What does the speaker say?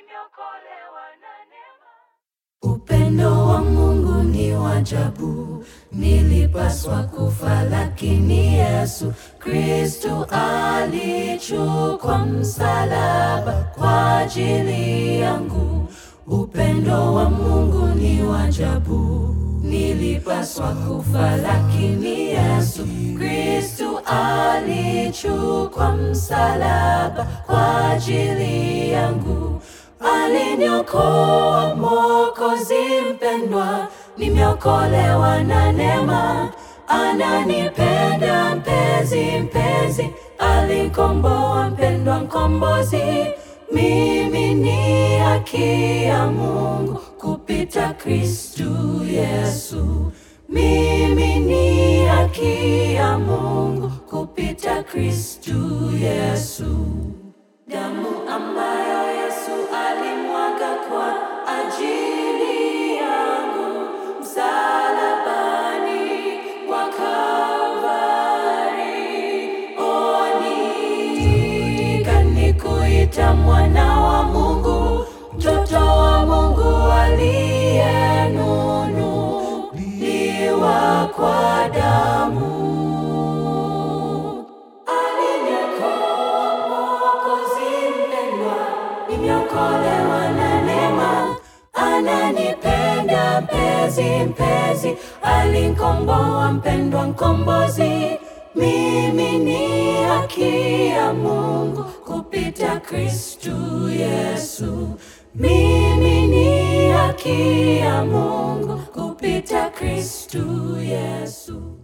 nimeokolewa na neema. Upendo wa Mungu ni wa ajabu, nilipaswa kufa, lakini Yesu Kristo alichukua msalaba kwa ajili yangu. Upendo wa Mungu ni wa ajabu, nilipaswa kufa, lakini Yesu Kristo alichukua msalaba kwa ajili yangu. Aliniokoa Mwokozi mpendwa, nimeokolewa na neema. Ananipenda mpenzi, mpenzi, alikomboa mpendwa, mkombozi. Mimi ni haki ya Mungu kupita Kristu Yesu. Mimi ni haki ya Mungu kupita Kristu Yesu. Damu ambayo Yesu alimwaga kwa ajili yangu msalabani kwa Kalvari. Oni kanikuita mwana wa Mungu, mtoto wa Mungu aliyenunuliwa kwa damu. Aliniokoa Mwokozi mpendwa, nimeokolewa na neema. Ananipenda mpenzi, mpenzi, alinkomboa mpendwa, mkombozi. Mimi ni haki ya Mungu kupita Kristu Yesu. Mimi ni haki ya Mungu kupita Kristu Yesu.